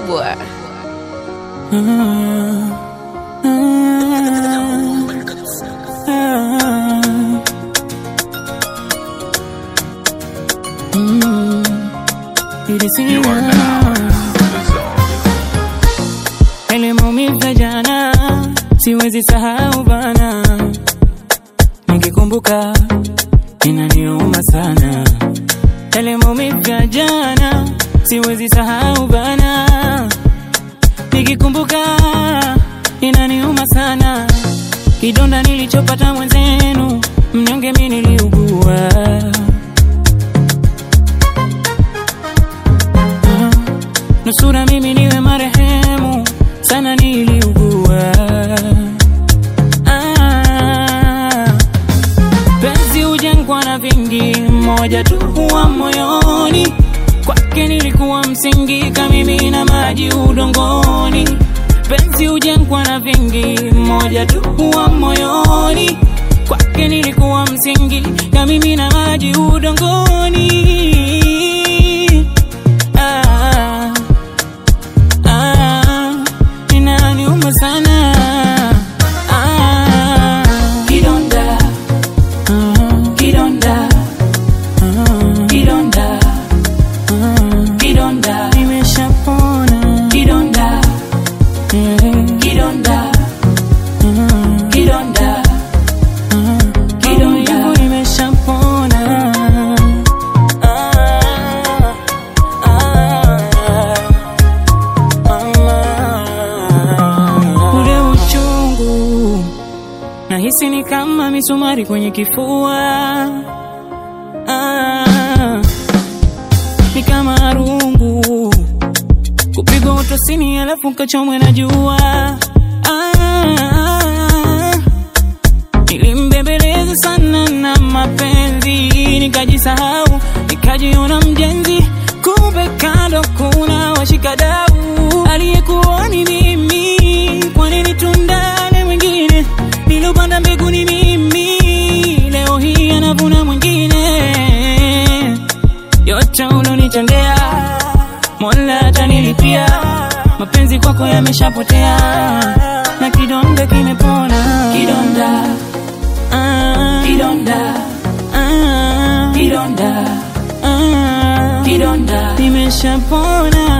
kubwa. Yale maumivu ya jana siwezi sahau bana, nikikumbuka inaniuma sana. Yale maumivu ya jana siwezi sahau bana, nikikumbuka inaniuma sana. Kidonda nilichopata mwenzenu, mnyonge mimi niliugua. Ah, nusura mimi niwe marehemu, sana niliugua. Ah, penzi hujengwa na vingi, moja tu huwa moyoni. Kwake nilikuwa msingi, kamimi na maji udongoni. Penzi hujengwa na vingi, moja tu huwa moyoni. Kwake nilikuwa msingi, kamimi na maji udongoni. Ah, ah, inaniuma sana. Ah, kidonda, ah, kidonda, ah, kidonda, ah, kidonda, nimeshapona kidonda, eh, kidonda, ah, kidonda, ah, kidonda, nimeshapona. Ah, ah, ule uchungu nahisi ni kama misumari kwenye kifua ah, ni kama rungu kupigwa utosini alafu kachomwe na jua ah, nilimbembeleza sana na mapenzi nikajisahau nikajiona mjenzi kumbe kando kuna washikadau aliyekuwa ni mimi kwa nini tundane mwingine nilopanda mbegu ni mimi leo hii anavuna mwingine yote ulonitendea mola atanilipia mapenzi kwako yameshapotea na kidonda kimepona kidonda ah, kidonda ah, kidonda ah, kidonda nimeshapona